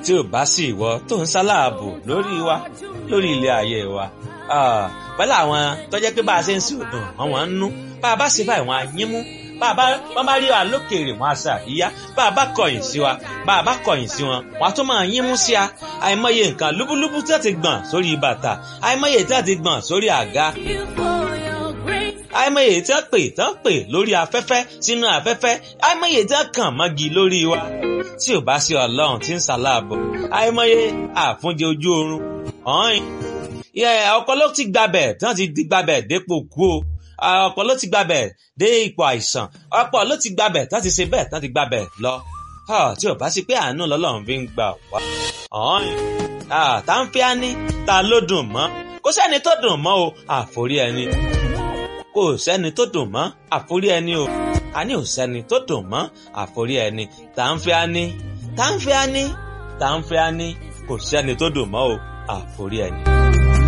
tí ò bá sí ìwọ tó ń sáláàbò lórí wa lórí ilé ayé wa pẹ̀lú àwọn tó jẹ́ pé bá a ṣe ń sí òdùn àwọn ń nú bá a bá ṣe báyìí wọn á yín mú bá a bá wọn bá rí wa lókèèrè wọn á ṣe àríyá bá a bá kọ̀yìn sí wa bá a bá kọ̀yìn sí wọn wọn á tún máa yín mú sí a àìmọye nǹkan lúbúlúbú tí wọ́n ti gbọ̀n sórí bàtà àìmọye tí wọ́n ti gbọ̀n sórí àga àìmọye tí wọ́n pè tí wọ́n pè lórí afẹ́fẹ́ sínú afẹ́fẹ́ àìmọye tí wọ́n kàn mọ́gi lórí wa tí ò bá sí ọlọ́run tí ń ṣàlàbọ̀ àìmọye àfúnjẹ ojú oorun ọ̀hìn ọ̀pọ̀ ló ti gbabẹ̀ tí wọ́n ti di gbabẹ̀ dépò kú o ọ̀pọ̀ ló ti gbabẹ̀ dé ipò àìsàn ọ̀pọ̀ ló ti gbabẹ̀ tí wọ́n ti ṣe bẹ́ẹ̀ tí wọ́n ti gbabẹ̀ lọ tí ò bá sí pé àánú lọ́lọ́run fi ń gbà wá ọ̀hìn tá ń fi á ní ta ló dùn mọ́ kó sẹ́ni tó dùn mọ́ o àforí ẹni kò sẹ́ni tó dùn mọ́ àforí ẹni o àní ò sẹ́ni tó dùn mọ́ àforí ẹni tá ń fi á ní tá ń fi á ní tá ń fi á ní kò sẹ́ni tó dùn mọ́ o àforí ẹni.